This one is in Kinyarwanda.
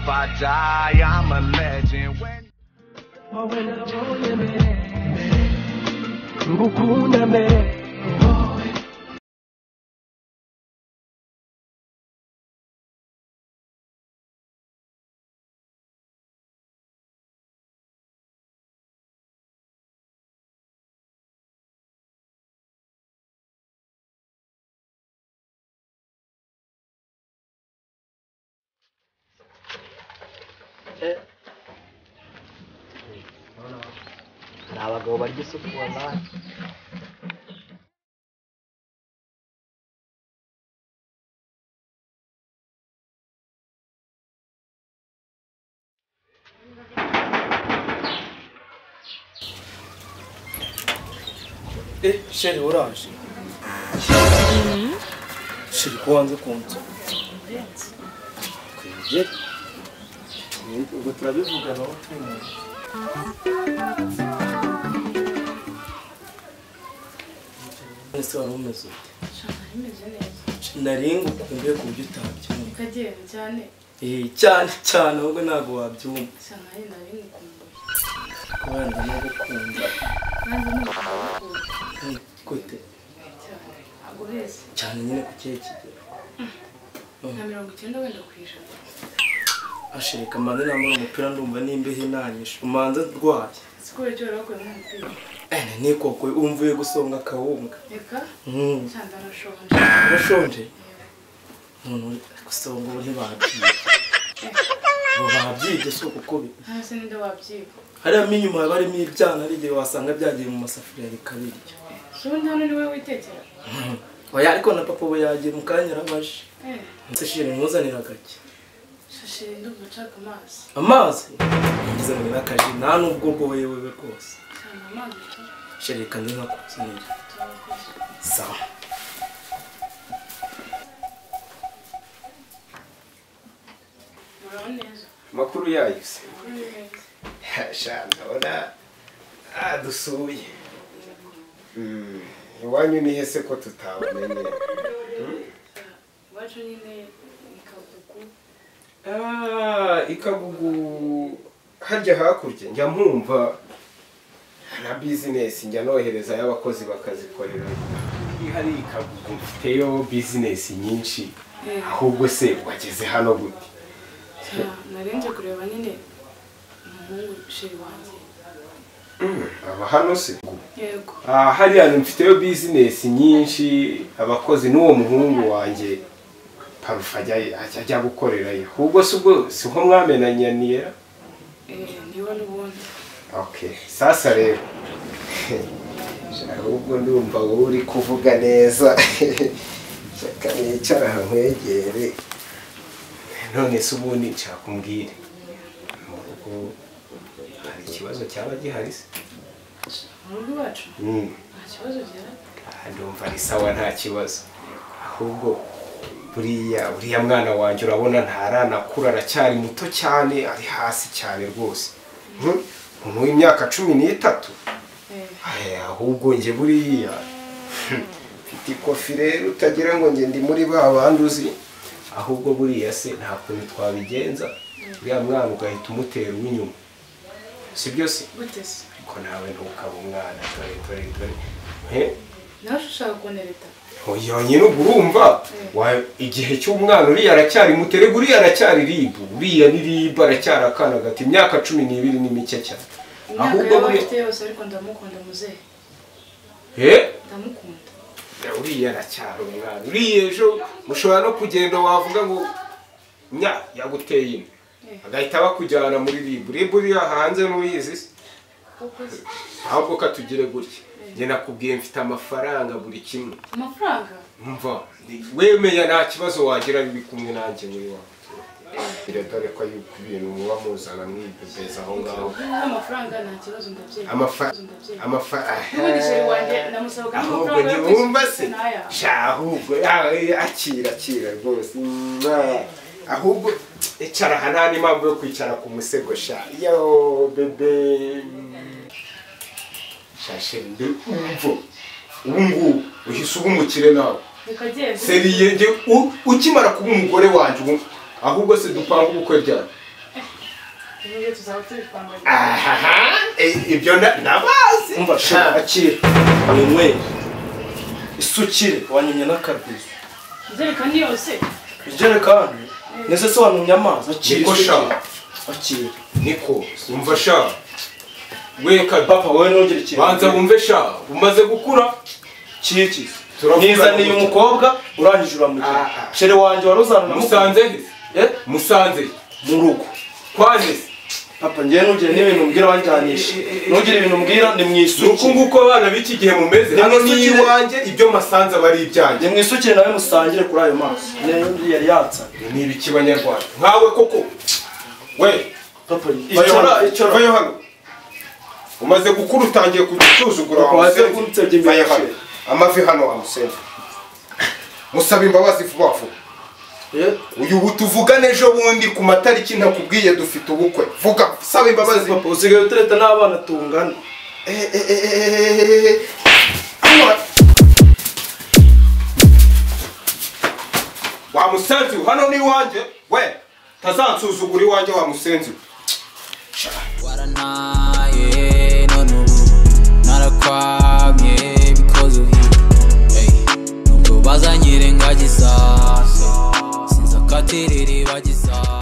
die. I'm a legend. When wowe nabonye mbere ngukunda mbere wowe ni abagabo barya isupu wabaye Eh, sheri uraje sheri ko wanze kunzu kwibye ubwo turabivugana aho turi mu nzu ese wari umeze ute bimeze neza nari ngukumbuye ku buryo utabyumva ukagenda cyane eh cyane cyane ahubwo ntabwo wabyumva bisa nkaho nari ngukumbuye kubera ndamugukunda nanjye ngukumbuye gute cyane ntabwo ureze cyane nyine ku kihe kigero nka mirongo icyenda wenda ku ijana ashirika mbanze nambara umupira ndumva n'imbeho inanyisha umanza ndwaye si kubera icyo wari wakuyemo umupira ene nikoko umvuye gusonga akawunga reka Mm. cyane ndanashonje urashonje none uri gusonga ubu ntibabyiga ngo babyige si uko bi ntase ninde wabyiga hariya mo inyuma haba harimo ibyana hari igihe wasanga byagiye mu masafuriya bikabirya si ubundi hano ni wowe witekera oya ariko na papa ubu yagiye mu kanya arabaje Eh, ndetse shiri mwuzanira agake shashe ndumva nshaka amazi amazi ngize ngo nakaje nta nubwo ubwo wewe rwose cyane amazi tu shiri kandi nkakuzanira turakoze sawa muraho neza amakuru yayo se muraho neza shana urabona dusuye iwanyu ni hese ko tutabamenye iwacu nyine ni kagugu Ah, ikagugu harya hakurya njya mpumva na bizinesi njya nohereza y'abakozi bakazikorera hari ikagugu mfiteyo bizinesi nyinshi Eh. ahubwo se wageze hano gute narenze kureba nyine umuhungu sheri wanjye aba hano se yego Ah, hariya mfiteyo bizinesi nyinshi abakozi n'uwo muhungu wanjye parufe ajya ajya- ajya gukorerayo ahubwo si ubwo si ho mwamenanye niyera Eh, niwe n'ubundi Okay, sasa rero ahubwo ndumva wowe uri kuvuga neza reka nicara nkwegere none se ubundi nshaka umbwire mu rugo hari ikibazo cyaba gihari se mu rugo iwacu Mm, nta kibazo gihari aha ndumva ari sawa nta kibazo ahubwo buriya uriya mwana wanjye urabona ntaranakura aracyari muto cyane ari hasi cyane rwose Mm, umuntu w'imyaka cumi n'itatu Eh, Ahe, ahubwo njye buriya mfite ikofi rero utagira ngo njye ndi muri ba bandi uzi ahubwo buriya se nta kuntu twabigenza uriya mwana ugahita umutera uw'inyuma si byo se gute se ariko nawe ntukaba umwana dore dore dore he nawe ushaka kunereta yonyine ubwo urumva wa- igihe cy'umwana uriya aracyari muterega uriya aracyari ribu uriya ni ribu aracyari akana gato imyaka cumi n'ibiri ni mike cyane imyaka ahubwo yaba buriya afite yose ariko ndamukunda muzehe Eh? ndamukunda uriya aracyari umwana uriya ejo mushobora no kugenda wavuga ngo nya yaguteye ino agahita bakujyana muri ribu ribu uriya hanze n'uyizi se kuko se ahubwo katugire gutya njye nakubwiye mfite amafaranga buri kimwe amafaranga mva wemeya nta kibazo wagira biri kumwe nanjye muri wawe biradore ko yuko ibintu muba muzana mwibebeza aho ngaho niba amafaranga nta kibazo ndabyeyi amafaranga ndabyeyi n'ubundi sheri wanjye amafaranga ndamusaba kandi ahubwo amafaranga yo ntiwumva kwishyura se ni aya sha ahubwo yawe akira akira rwose Mwah. ahubwo icara aha nta n'impamvu yo kwicara ku musego sha yo bebe shashe ndi umvo ubu ngubu uhise uba umukire nawe reka agende seriye njye u- ukimara kuba umugore wanjye ubu ahubwo se dupanga ubukwe ryari n'ibyo tuzaba turi kwambara aha ibyo na- ndabazi umva shira akire winywere isukire wanyumye n'akabizo injerekani yose ijerekani nese se wanumye amazi akire Niko isukire. sha. akire niko umva sha we papa wowe ntugire ikintu banza wumve sha umaze gukura kikiza Turavugana nizaniye gutya. umukobwa urangije uramugira Ah, ah. shere wanjye wari uzana musanze he Eh? musanze mu rugo kwageze papa njyewe ntugire n'ibintu mbwira wanjyanisha ntugire ibintu mbwira ni mu ni uku isukire nguko abana b'iki gihe mumeze Ni hano ni musukire. iwanjye ibyo masanze aba ari ibyanjye ni mu isukire nawe musangire kuri ayo mazi niyo yari yatsanye ni ibiki banyarwanda nkawe koko we papa vayo icyora hano, icyora vayo hano umaze gukura utangiye kujya usuzugura Papa, wa wagiye musenzi. kunsebya imbere Vayo ya hano. sheri. amavi hano wa musenzi musaba imbabazi vuba vuba Eh? uyu ubu tuvugane ejo bundi ku matariki ntakubwiye dufite ubukwe vuga saba imbabazi papa usigaye utereta n'abana tungana Eh, eh, eh, eh, eh, eh. Hano. wa musenzi we, hano ni iwanjye we tazansuzugura iwanjye wa musenzi we. Warana